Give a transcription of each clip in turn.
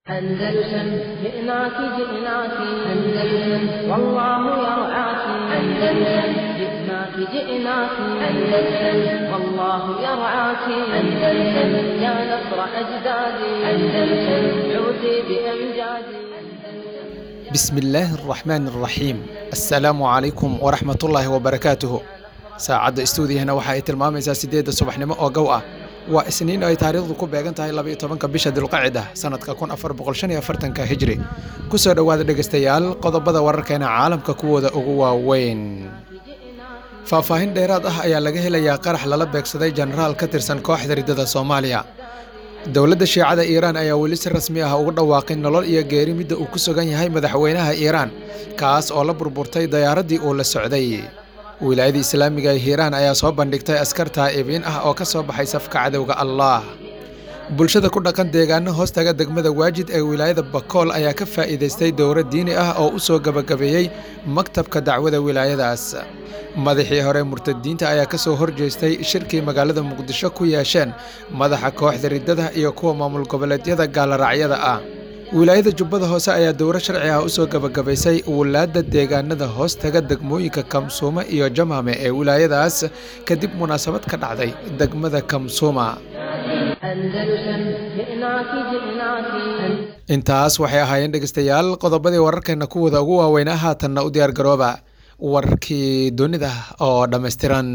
أندلسن جئناك جئناك أندلسن والله يرعاك أندلسن جئناك جئناك أندلسن والله يرعاك أندلسن يا نصر أجدادي أندلسن عودي بأمجادي بسم الله الرحمن الرحيم السلام عليكم ورحمة الله وبركاته saacadda istuudiyahana waxa ay tilmaamaysaa siddeedda subaxnimo oo gow ah waa isniin ay taariikhdu ku beegan tahay labaiyo tobanka bisha dilqacida sanadka kun afar boqol shan iyo afartanka hijri kusoo dhowaada dhegaystayaal qodobada wararkeena caalamka kuwooda ugu waaweyn faahfaahin dheeraad ah ayaa laga helayaa qarax lala beegsaday jenaraal ka tirsan kooxda riddada soomaaliya dowladda shiicada iiraan ayaa weli si rasmi ah ugu dhawaaqin nolol iyo geeri midda uu ku sugan yahay madaxweynaha iiraan kaas oo la burburtay dayaaraddii uu la socday wilaayada islaamiga ee hiiraan ayaa soo bandhigtay askar taa'ibiin ah oo ka soo baxay safka cadowga allaah bulshada ku dhaqan deegaano hoostaga degmada waajid ee wilaayada bakool ayaa ka faa'iidaystay dowro diini ah oo u soo gebagabeeyey maktabka dacwada wilaayadaas madaxii hore murtadiinta ayaa ka soo horjeestay shirkii magaalada muqdisho ku yeesheen madaxa kooxda riddada iyo kuwa maamul goboleedyada gaallaraacyada ah wilaayada jubbada hoose ayaa dowro sharci ah u soo gebagabaysay wulaadda deegaanada hoostaga degmooyinka kamsuuma iyo jamaame ee wilaayadaas kadib munaasabad ka dhacday degmada kamsuuma intaas waxay ahaayeen dhegeystayaal qodobadii wararkeena kuwooda ugu waaweynaa haatanna u diyaargarooba wararkii dunida oo dhammaystiran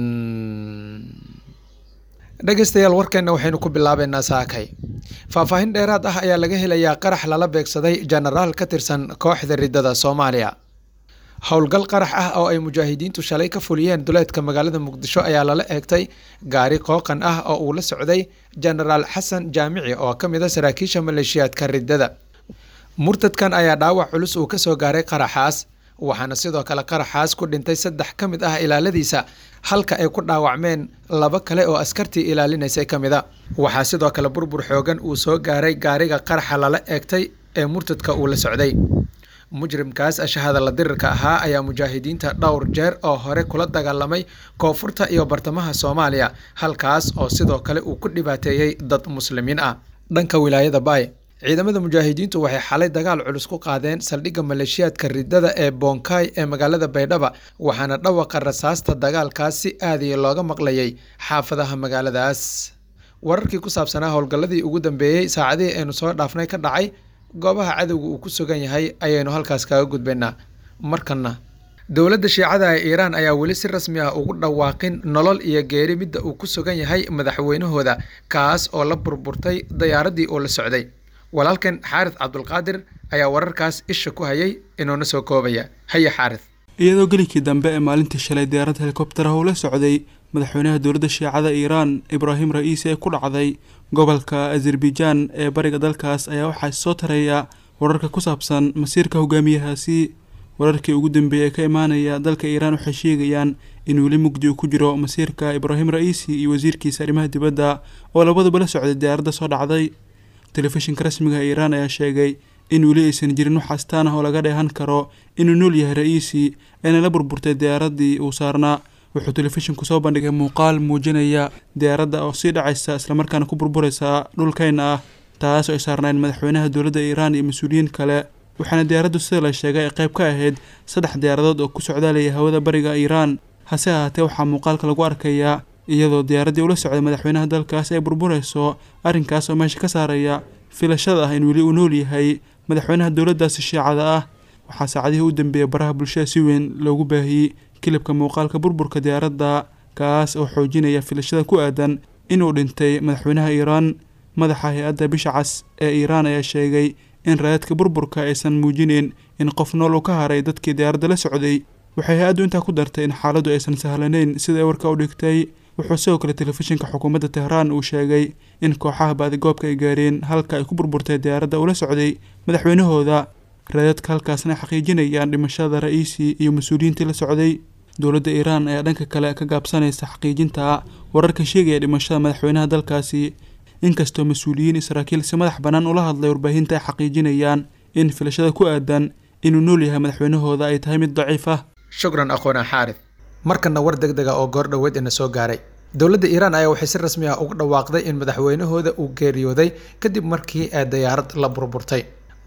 dhegeystayaal warkeenna waxaynu ku bilaabeynaa saakay faahfaahin dheeraad ah ayaa laga helayaa qarax lala beegsaday jenaraal ka tirsan kooxda riddada soomaaliya howlgal qarax ah oo ay mujaahidiintu shalay ka fuliyeen duleedka magaalada muqdisho ayaa lala eegtay gaari qooqan ah oo uu la socday jenaraal xasan jaamici oo ka mid a saraakiisha maleeshiyaadka riddada murtadkan ayaa dhaawac culus uu kasoo gaaray qaraxaas waxaana sidoo kale qaraxaas ku dhintay saddex ka mid ah ilaaladiisa halka ay ku dhaawacmeen laba kale oo askartii ilaalinaysay ka mid a waxaa sidoo kale burbur xoogan uu soo gaaray gaariga qaraxa lala eegtay ee murtadka uu la socday mujrimkaas ashahada la dirirka ahaa ayaa mujaahidiinta dhowr jeer oo hore kula dagaalamay koonfurta iyo bartamaha soomaaliya halkaas oo sidoo kale uu ku dhibaateeyey dad muslimiin ah dhanka wilaayada baay ciidamada mujaahidiintu waxay xalay dagaal culus ku qaadeen saldhigga maleeshiyaadka riddada ee boonkaay ee magaalada baydhaba waxaana dhawaqa rasaasta dagaalkaas si aadiya looga maqlayay xaafadaha magaaladaas wararkii ku saabsanaa howlgalladii ugu dambeeyey saacadihii aynu soo dhaafnay ka dhacay goobaha cadowga uu ku sugan yahay ayaynu halkaas kaga gudbaynaa markanna dowladda shiicada ee iiraan ayaa weli si rasmi ah ugu dhawaaqin nolol iyo geeri midda uu ku sugan yahay madaxweynahooda kaas oo la burburtay dayaaraddii uu la socday walaalkan xaaris cabdulqaadir ayaa wararkaas isha ku hayay inuuna soo koobaya haye xaaris iyadoo gelikii dambe ee maalintii shalay diyaarad helikobtara uu la socday madaxweynaha dowladda shiicada iiraan ibraahim ra-iisi ee ku dhacday gobolka azerbaijaan ee bariga dalkaas ayaa waxaa soo taraya wararka ku saabsan masiirka hogaamiyahaasi wararkii ugu dambeeyey ee ka imaanaya dalka iiraan waxay sheegayaan in weli mugdi uu ku jiro masiirka ibraahim ra-iisi iyo wasiirkiisa arrimaha dibadda oo labaduba la socday diyaaradda soo dhacday telefishinka rasmiga iiraan ayaa sheegay in weli aysan jirin wax astaan ah oo laga dheehan karo inuu nool yahay ra-iisi eena la burburtay diyaaraddii uu saarnaa wuxuu telefishinku soo bandhigay muuqaal muujinaya diyaaradda oo sii dhacaysa islamarkaana ku burburaysa dhulkayna ah taas oo ay saarnayn madaxweynaha dowladda iiraan iyo mas-uuliyiin kale waxaana diyaaraddu sida la sheegay ay qayb ka ahayd saddex diyaaradood oo ku socdaalaya hawada bariga iiraan hase ahaatee waxaa muuqaalka lagu arkayaa iyadoo diyaaraddii ula socday madaxweynaha dalkaas ay burburayso arrinkaas oo meesha ka saaraya filashada ah in weli uu nool yahay madaxweynaha dowladdaasi shiicada ah waxaa saacadihii u dambeeyay baraha bulshada si weyn loogu baahiyey kilibka muuqaalka burburka diyaaradda kaas oo xoojinaya filashada ku aadan inuu dhintay madaxweynaha iiraan madaxa hay-adda bisha cas ee iiraan ayaa sheegay in raadadka burburka aysan muujinin in qof nool uu ka haray dadkii diyaaradda la socday waxay hay-addu intaa ku dartay in xaaladdu aysan sahlanayn sida ay warka u dhigtay wuxuu sidoo kale telefishinka xukuumadda tehraan uu sheegay in kooxaha baadigoobka ay gaareen halka ay ku burburtay diyaaradda ula socday madaxweynahooda raadadka halkaasna ay xaqiijinayaan dhimashada ra-iisi iyo mas-uuliyiintii la socday dowladda iiraan ayaa dhanka kale ka gaabsanaysa xaqiijinta wararka sheegaya dhimashada madaxweynaha dalkaasi inkastoo mas-uuliyiin israa'iil si madax bannaan ula hadlay warbaahinta ay xaqiijinayaan in filashada ku aadan inuu nool yahay madaxweynahooda ay tahay mid daciif ah shukran aqoona xaaris markana war deg dega oo goor dhoweed ina soo gaaray dowladda iiraan ayaa waxay si rasmi ah ugu dhawaaqday in madaxweynahooda uu geeriyooday kadib markii ee dayaarad la burburtay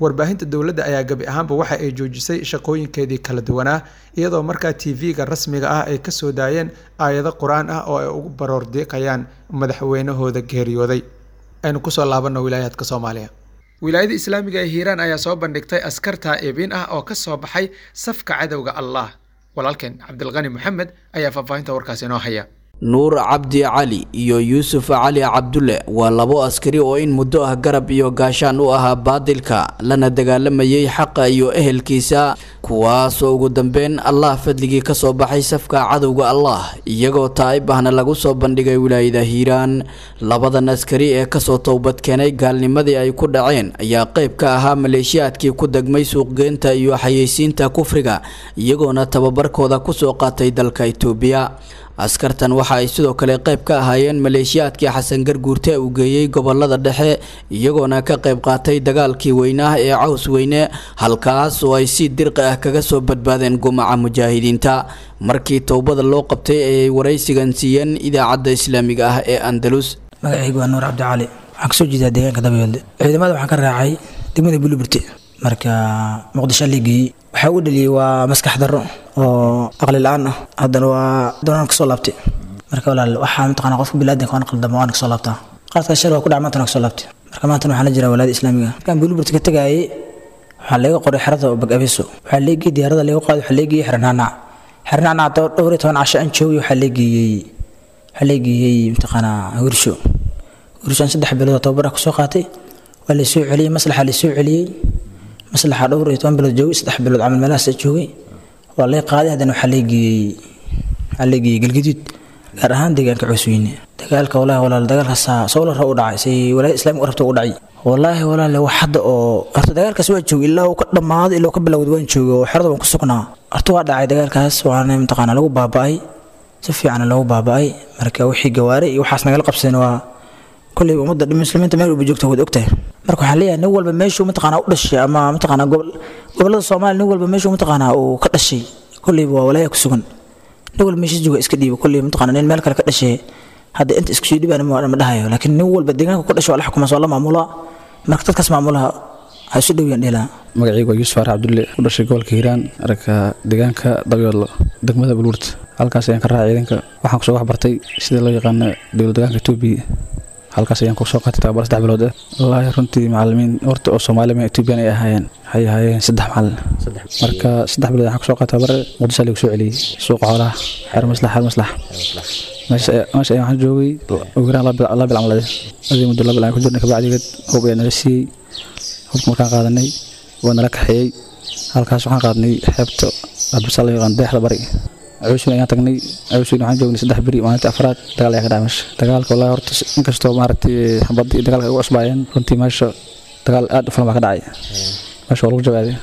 warbaahinta dowladda ayaa gebi ahaanba waxa ay joojisay shaqooyinkeedii kala duwanaa iyadoo markaa tv-ga rasmiga ah ay kasoo daayeen aayado qur-aan ah oo ay ugu baroor diiqayaan madaxweynahooda geeriyooday aynu kusoo laabano wilaayaadka soomaaliya wilaayada islaamiga ee hiiraan ayaa soo bandhigtay askar taa'ibiin ah oo ka soo baxay safka cadowga allah walaalkeen cabdilqani moxamed ayaa faahfaahinta warkaasi inoo haya nuur cabdi cali iyo yuusuf cali cabdulle waa labo askari oo in muddo ah garab iyo gaashaan u ahaa baadilka lana dagaalamayay xaqa iyo ehelkiisa kuwaasoo ugu dambeyn allah fadligii kasoo baxay safka cadowga allah iyagoo taa'ib ahna lagu soo bandhigay wilaayada hiiraan labadan askari ee kasoo towbadkeenay gaalnimadii ay ku dhaceen ayaa qayb ka ahaa maleeshiyaadkii ku degmay suuqgeynta iyo xayeysiinta kufriga iyagoona tababarkooda kusoo qaatay dalka itoobiya askartan waxa ay sidoo kale qayb ka ahaayeen maleeshiyaadkii xasan garguurte uu geeyey gobolada dhexe iyagoona ka qayb qaatay dagaalkii weynah ee caws weyne halkaas oo ay si dirqi ah kaga soo badbaadeen gumaca mujaahidiinta markii towbada loo qabtay ayay waraysigan siiyeen idaacadda islaamiga ah ee andalus magacaygu waa nuur cabdicali waxaan kasoo jeedaa deegaanka dabayoolde ciidamada waxaan ka raacay degmada buliburte marka muqdisho ligeeyey waxaa ugu dhaliyey waa maskax darro oo aqli la-aan ah haddana waa doonaan kasoo laabtay marka walaal waxaa mataqana qofka bilaadanka waan qaldama waan kasoo laabtaa qaladkaas shal waa ku dhac maantana kasoo laabtay marka maantana waxaan la jiraa walaada islaamiga markaan buliburta ka tagaayay waxaa laga qoray xerada oo bagabeso waxaa leegeyey diyaarada laga qaaday waxaa leegeyey xernaanac xernaanac dhowr iyo toban casho aan joogay waxaa leegeeyey waxaa leegeeyey mataqaanaa hursho hursho aan saddex bilood oo tababar ah kusoo qaatay waa laysoo celiyey maslaxa laysoo celiyey maslaxa dhowr iyo toban bilood joogay saddex bilood camal meelahaas joogay waa lay qaaday haddana waxaa leegeeyey waxaa leegeeyey galgaduud gaar ahaan deegaanka coosweyne dagaalka walahi walaal dagaalkaasa sowlara u dhacay say walaayada islaamiga u rabta u dhacay wallaahi walaale wax hadda oo horta dagaalkaas waa joogay ilaa uu ka dhammaaday ilaa uu ka bilowday waan joogay oo xerada waan ku sugnaa horta waa dhacay dagaalkaas waana mataqaanaa lagu baaba'ay si fiican loogu baaba'ay marka wixii gawaare iyo waxaas nagala qabsadeen waa kolley ummadda muslimiinta meel walba joogta waad ogtahay marka waxaan leeyahay nin walba meeshuu mataqaanaa u dhashay ama mataqaanaa gobollada soomaaliya nin walba meeshuu mataqaanaa uu ka dhashay kolleyba waa walaaya ku sugan nin walba meeshiis jooga iska dhiiba kolley mataqaanaa nin meel kale ka dhashay hadda inta isku sii dhibaan ma dhahayo laakiin nin walba deegaanka ku dhashay waa la xukumaa soo la maamulaa marka dadkaas maamulaha waxay isu dhowiyaan dheelaa magacaygu waa yuusuf faarax cabdulle u dhashay gobolka hiiraan aragka deegaanka dabyoodlo degmada bulwurta halkaas ayaan ka raacay ciidanka waxaan kusoo wax bartay sida loo yaqaano dowlad deegaanka etoobiya halkaas ayaan kusoo qaatay tababar saddex bilood ah wallaahi runtii macalimiin horta oo soomaali ma etoobiyan ay ahaayeen waxay ahaayeen saddex macalin marka saddex bilood waxaan kusoo qaatay tababare muqdisho lagu soo celiyey suuqa xoolaha xeer maslax xeer maslax meesha ayaan waxaan joogay ugu yaraan laba bil camaleed adii muddo laba bil aan ku jirnay kabacdigeed hub ayaa nala siiyey hubka markaan qaadanay waa nala kaxeeyey halkaas waxaan qaadnay xeebta adbasa la yaqaan deexda bari cawshin ayaan tagnay cawshin waxaan joognay saddex beri maalintii afraad dagaal ayaa ka dhacay meesha dagaalka wallahi horta inkastoo maaragtay xabadii iyo dagaalka ay ugu cusbaayeen runtii meesha dagaal aad u fulan baa ka dhacay meesha waa lagu jawaaday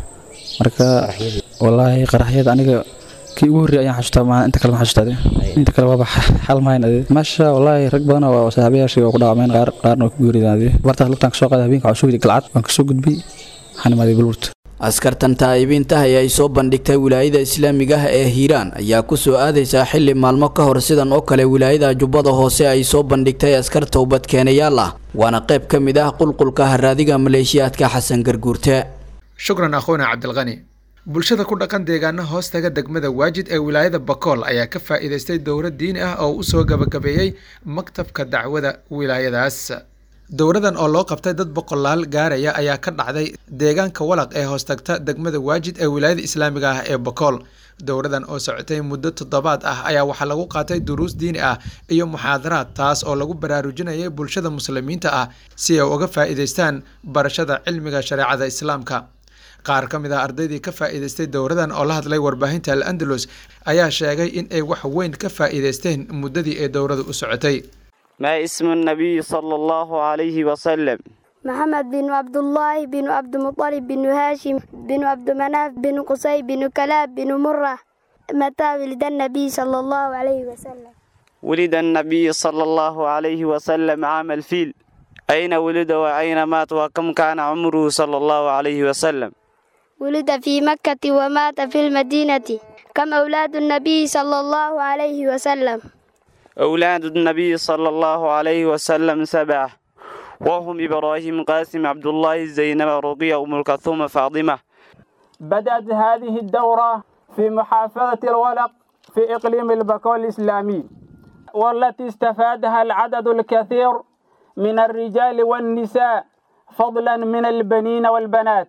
marka wallaahi qaraxyada aniga kii ugu horreeyay ayaan xasuustaa maa inta kale ma xasuustaade inta kale waaba xal mahayn ade meesha wallaahi rag badan oo saaxiibayaashii waa ku dhaawameen qaar qaarna waa ku geeridaan ade bartaas lugtaan kasoo qaaday habeenka waxaan soo gudbay galcad waan kasoo gudbay waxaan imaaday bulwurta askartan taa'ibiintaha ee ay soo bandhigtay wilaayada islaamiga ah ee hiiraan ayaa kusoo aadaysaa xili maalmo ka hor sidan oo kale wilaayada jubbada hoose ay soo bandhigtay askar towbadkeenayaal ah waana qayb ka mid ah qulqulka haraadiga maleeshiyaadka xasan garguurte shukran akhuuna cabdilqani bulshada ku dhaqan deegaana hoostaga degmada waajid ee wilaayada bakool ayaa ka faa'iidaystay dowlad diini ah oo u soo gabagabeeyey maktabka dacwada wilaayadaas dowradan oo loo qabtay dad boqolaal gaaraya ayaa ka dhacday deegaanka walaq ee hoostagta degmada waajid ee wilaayada islaamiga ah ee bakool dowradan oo socotay muddo toddobaad ah ayaa waxaa lagu qaatay duruus diini ah iyo muxaadaraad taas oo lagu baraarujinayay bulshada muslimiinta ah si ay uga faa'iidaystaan barashada cilmiga shareecada islaamka qaar ka mid ah ardaydii ka faa'iidaystay dowradan oo la hadlay warbaahinta al andalus ayaa sheegay in ay wax weyn ka faa'iidaysteen muddadii ay dowradu u socotay ما اسم النبي صلى الله عليه وسلم محمد بن عبد الله بن عبد المطلب بن هاشم بن عبد مناف بن قصي بن كلاب بن مرة متى ولد النبي صلى الله عليه وسلم ولد النبي صلى الله عليه وسلم عام الفيل أين ولد وأين مات وكم كان عمره صلى الله عليه وسلم ولد في مكة ومات في المدينة كم أولاد النبي صلى الله عليه وسلم أولاد النبي صلى الله عليه وسلم سبعة وهم إبراهيم قاسم عبد الله زينب رقية أم الكلثوم فاطمة بدأت هذه الدورة في محافظة الولق في إقليم البكول الإسلامي والتي استفادها العدد الكثير من الرجال والنساء فضلا من البنين والبنات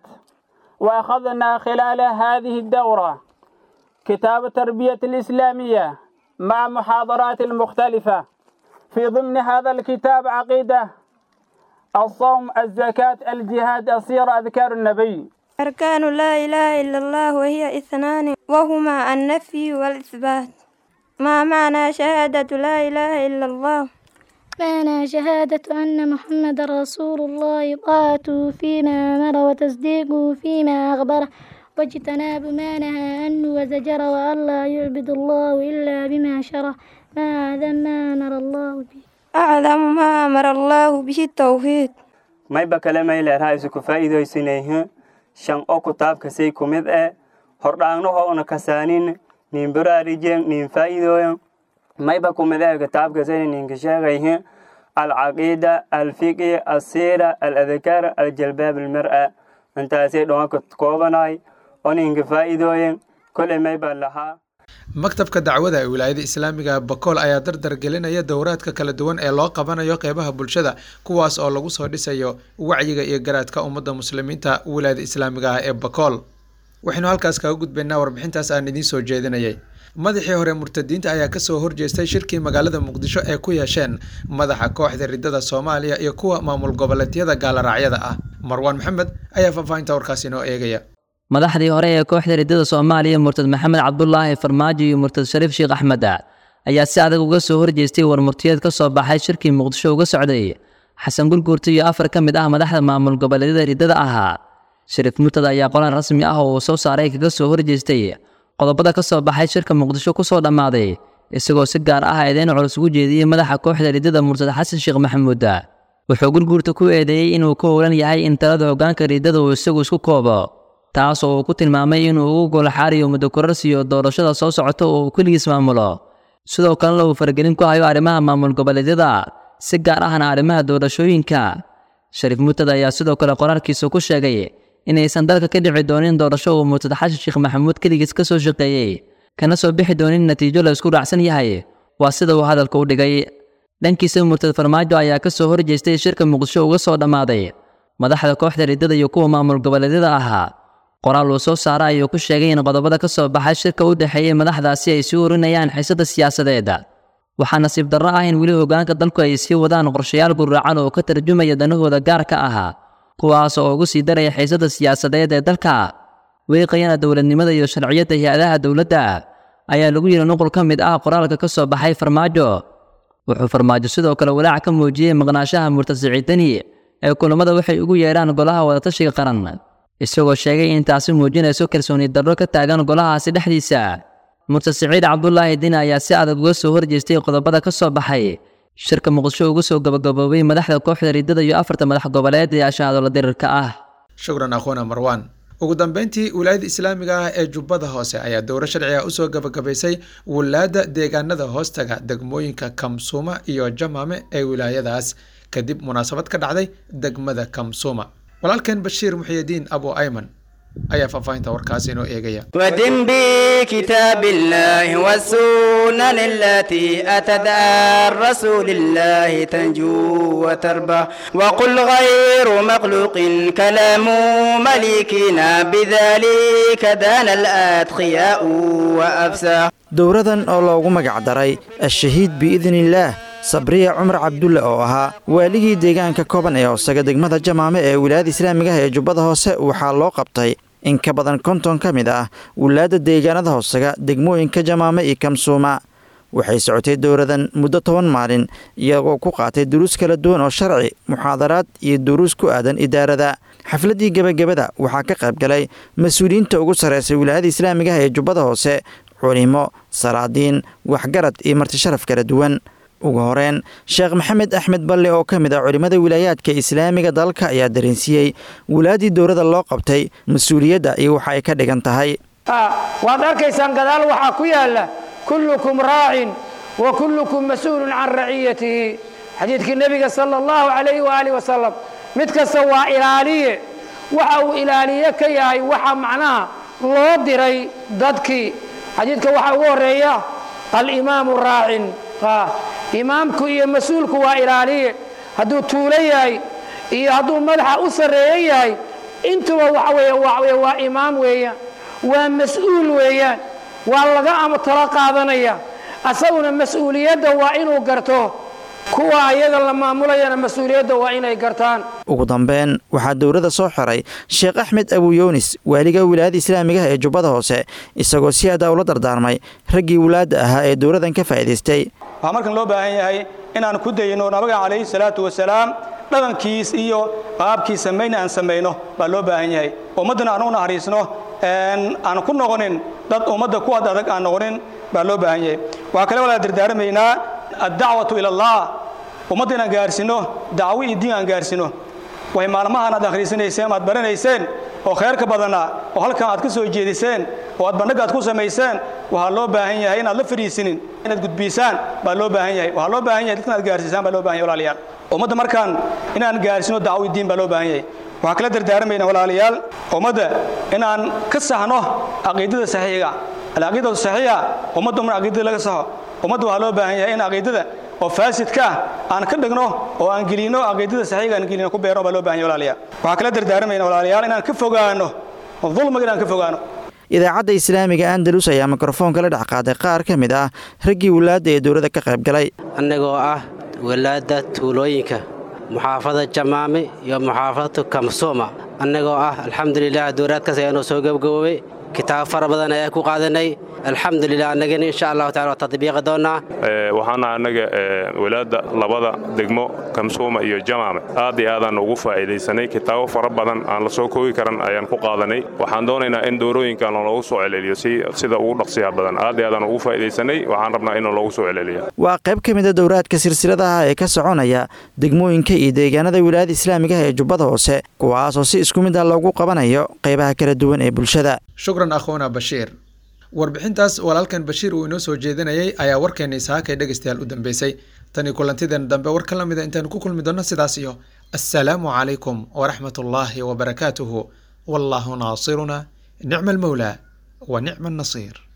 وأخذنا خلال هذه الدورة كتاب التربية الإسلامية مع محاضرات مختلفة في ضمن هذا الكتاب عقيدة الصوم الزكاة الجهاد السيرة أذكار النبي أركان لا إله إلا الله وهي اثنان وهما النفي والإثبات ما معنى شهادة لا إله إلا الله معنى شهادة أن محمد رسول الله طاعته فيما أمر وتصديقه فيما أخبره واجتناب ما نهى عنه وزجر وأن لا يعبد الله إلا بما شرع ما أعظم ما أمر الله به أعلم ما أمر الله به التوحيد mayba kale mayleerha isuku faa'iidaysinayhin shan o kutaabkasay ku mid eh hordhaangnahoona kasaanin nin baraarijen nin faa'iidooyan mayba ku mid eh kitaabkasayna ninka sheegayhin alcaqiida alfiqi alsiira aladkaar aljalbaab almar'a intaasay dhoonka koobanay oo ninka faa'iidooyan koley mayba lahaa maktabka dacwada ee wilaayada islaamiga bakool ayaa dardar gelinaya dowraadka kala duwan ee loo qabanayo qeybaha bulshada kuwaas oo lagu soo dhisayo wacyiga iyo garaadka ummadda muslimiinta wilaayada islaamiga ah ee bakool waxaynu halkaas kaga gudbaynaa warbixintaas aan idiin soo jeedinayay madaxii hore murtadiinta ayaa kasoo horjeestay shirkii magaalada muqdisho ee ku yeesheen madaxa kooxda ridada soomaaliya iyo kuwa maamul goboleedyada gaalaraacyada ah marwaan maxamed ayaa faahfaahinta warkaas inoo eegaya madaxdii hore ee kooxda ridada soomaaliya murtad maxamed cabdulaahi farmaajo iyo murtad shariif sheekh axmed ayaa si adag uga soo horjeestay warmurtiyeed ka soo baxay shirkii muqdisho uga socday xasan gurguurta iyo afar ka mid ah madaxda maamul goboleedyada ridada ahaa shariif murtad ayaa qolaan rasmi ah oo uu soo saaray kaga soo horjeestay qodobada ka soo baxay shirka muqdisho ku soo dhammaaday isagoo si gaar ah eedeyn culus ugu jeediyey madaxa kooxda ridada murtad xasan sheekh maxamuud wuxuu gurguurta ku eedeeyey inuu ka howlan yahay in talada hoggaanka ridada uu isagu isku koobo taas oo uu ku tilmaamay inuu ugu golaxaariyo muddo korarsiyo doorashada soo socota oo uu keligiis maamulo sidoo kalena uu faragelin ku hayo arrimaha maamul goboleedyada si gaar ahna arrimaha doorashooyinka shariif murtad ayaa sidoo kale qoraalkiisa ku sheegay inaysan dalka ka dhici doonin doorasho uu murtad xashan sheekh maxamuud keligiis ka soo shaqeeyey kana soo bixi doonin natiijo la isku raacsan yahay waa sida uu hadalka u dhigay dhankiisa murtad farmaajo ayaa ka soo horjeestay shirka muqdisho uga soo dhammaaday madaxda kooxda ridada iyo kuwa maamul goboleedyada ahaa qoraal uu soo saara ayuu ku sheegay in qodobada ka soo baxay shirka u dhexeeyey madaxdaasi ay sii urinayaan xiisada siyaasadeed waxaa nasiib darro ah in weli hoggaanka dalku ay sii wadaan qorshayaal gurracan oo ka tarjumaya danahooda gaarka ahaa kuwaas oo ugu sii daraya xiisada siyaasadeed ee dalka weeqayana dowladnimada iyo sharciyadda hay-adaha dowladda ayaa lagu yidhi nuqul ka mid ah qoraalka ka soo baxay farmaajo wuxuu farmaajo sidoo kale walaac ka muujiyey maqnaashaha murtad siciidani ee kulammada waxay ugu yeedhaan golaha wadatashiga qaran isagoo sheegay in taasi muujinayso kalsooni darro ka taagan golahaasi dhexdiisa murtad siciid cabdulaahi dini ayaa si adag uga soo horjeestay qodobada ka soo baxay shirka muqdisho ugu soo gabagaboobay madaxda kooxda ridada iyo afarta madax goboleed ee ashaadola dirirka ah shukran akhuuna marwaan ugu dambeyntii wilaayada islaamiga ah ee jubbada hoose ayaa dowro sharci ah usoo gabagabaysay wulaadda deegaanada hoostaga degmooyinka kamsuuma iyo jamaame ee wilaayadaas kadib munaasabad ka dhacday degmada kamsuuma walaalkeen bashiir muxyidiin abu ayman ayaa faahfaahinta warkaasi inoo eegaya ودم بكتاب الله والسنن التي أتت عن رسول الله تنجو وتربى وقل غير مخلوق كلام مليكنا بذلك دان الأتقياء وأفسى dowradan oo loogu magac daray ashahiid biidniillaah sabriya cumar cabdulle oo ahaa waaligii deegaanka kooban ee hoosaga degmada jamaame ee wilaayada islaamiga ah ee jubbada hoose waxaa loo qabtay in ka badan konton ka mid ah wulaadda deegaanada hoosaga degmooyinka jamaame iyo kamsuuma waxay socotay dowradan muddo toban maalin iyagoo ku qaatay duruus kala duwan oo sharci muxaadaraad iyo duruus ku aadan idaarada xafladdii gebagabada waxaa ka qayb galay mas-uuliyiinta ugu sarraysay wilaayada islaamiga ah ee jubbada hoose culimo salaadiin waxgarad iyo martisharaf kala duwan ugu horeen sheekh maxamed axmed balle oo ka mid ah culimmada wilaayaadka islaamiga dalka ayaa dareensiiyey wulaaddii dowladda loo qabtay mas-uuliyadda iyo waxa ay ka dhigan tahay waad arkaysaan gadaal waxaa ku yaalla kullukum raacin wa kullukum mas-uulun can raciyatihi xadiidkii nebiga sala allahu calayhi waaalih wasalam mid kasta waa ilaaliye waxa uu ilaaliye ka yahay waxa macnaha loo diray dadkii xadiidka waxaa ugu horeeya alimaamu raacin imaamku iyo mas-uulku waa ilaaliye hadduu tuulo yahay iyo hadduu madaxa u sarreeyo yahay intuba waxa weeye waa imaam weeyaan waa mas-uul weeyaan waa laga talo qaadanaya asaguna mas-uuliyadda waa inuu garto kuwa ayaga la maamulayana mas-uuliyadda waa inay gartaan ugu dambeyn waxaa dowladda soo xiray sheekh axmed abuyunis waaliga wilaayada islaamigaha ee jubbada hoose isagoo si adaa ula dardaarmay raggii wulaadda ahaa ee dowladan ka faa'iidaystay waxaa markan loo baahan yahay inaan ku dayno nabiga calayhi salaatu wasalaam dhaqankiis iyo qaabkii samayna aan samayno baa loo baahan yahay ummaddana aan u naxariisno aan ku noqonin dad ummadda ku ad adag aan noqonin baa loo baahan yahay waxaa kale walaa dardaaramaynaa addacwatu ila allah ummadda inaan gaarsiino dacwo iyo diin aan gaarsiino way maalmahan aad akhriisanayseen aad baranayseen oo khayrka badanaa oo halkan aad ka soo jeediseen oo aad bandhig aad ku samayseen waxaa loo baahan yahay inaad la fadhiisinin inaad gudbiisaan baa loo baahan yahay waxaa loo baahan yahay dadkan aad gaarsiisaan baa loo baahan yahay walaalayaal ummadda markaan inaan gaarsiino dacwo iyo diin baa loo baahan yahay waxaa kala dardaarmayna walaalayaal ummadda inaan ka saxno caqiidada saxiiga alcaqiidatu saxiixa ummadda umar caqiidada laga saxo ummadda waxaa loo baahan yahay in caqiidada oo faasidka ah aan ka dhigno oo aan gelino caqiidada saxiiga aan gelino ku beerno baa loo baahan yahay walaalayaal waxaa kala dardaarmayna walaalayaal inaan ka fogaano dulmiga inaan ka fogaano idaacadda islaamiga andalus ayaa mikrofoonka la dhex qaaday qaar ka mid ah raggii wulaadda ee dowladda ka qayb galay annagoo ah walaadda tuulooyinka muxaafada jamaame iyo muxaafadatu kamsooma annagoo ah alxamdulilah dowlaadkaas ayaanoo soo gabgaboobay kitaab fara badan ayaa ku qaadanay alxamdulilah annagana insha allahu tacala waa tadbiiqi doonnaa waxaana annaga walaadda labada degmo kamsuuma iyo jamaame aad iyo aadaan ugu faa'iidaysanay kitaabo fara badan aan la soo koogi karan ayaan ku qaadanay waxaan doonaynaa in doorooyinkan loogu soo celceliyo si sida ugu dhaqsiyaha badan aad iyo aadaan ugu faa'iidaysanay waxaan rabnaa in loogu soo celceliyo waa qayb ka mid a dowraadka silsiladaha ee ka soconaya degmooyinka iyo deegaanada wilaayada islaamigaha ee jubbada hoose kuwaasoo si isku mid ah loogu qabanayo qaybaha kala duwan ee bulshada shukran akhuuna bashiir warbixintaas walaalkan bashiir uu inoo soo jeedinayay ayaa warkeena isaakay dhegaystayaal u dambeysay tani kulantideena dambe war ka lamida intaanu ku kulmi doonno sidaas iyo assalaamu calaykum waraxmat ullaahi wabarakaatuhu wallaahu naasiruna nicma almawlaa wa nicma annasiir